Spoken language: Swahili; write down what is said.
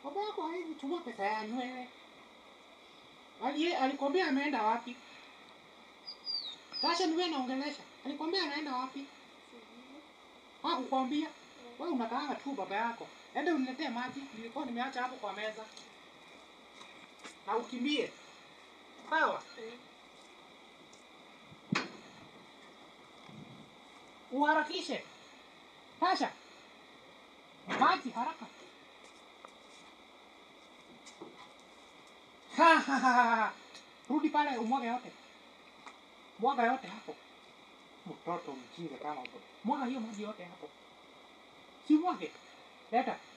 Baba yako hawezi chukua pesa yangu wewe. Ali alikwambia ameenda wapi? Tasha ni wewe naongelesha. Alikwambia anaenda wapi? Hakukwambia. Wewe unakaanga tu baba yako. Enda uniletee maji. Nilikuwa nimeacha hapo kwa meza. Na ukimbie. Sawa? Uharakishe. Tasha. Maji haraka. Ha, ha, ha, ha. Rudi pale umwage yote. Mwaga yote hapo. Mtoto mjinga kama huyo. Mwaga hiyo maji yote hapo. Si mwage. Leta.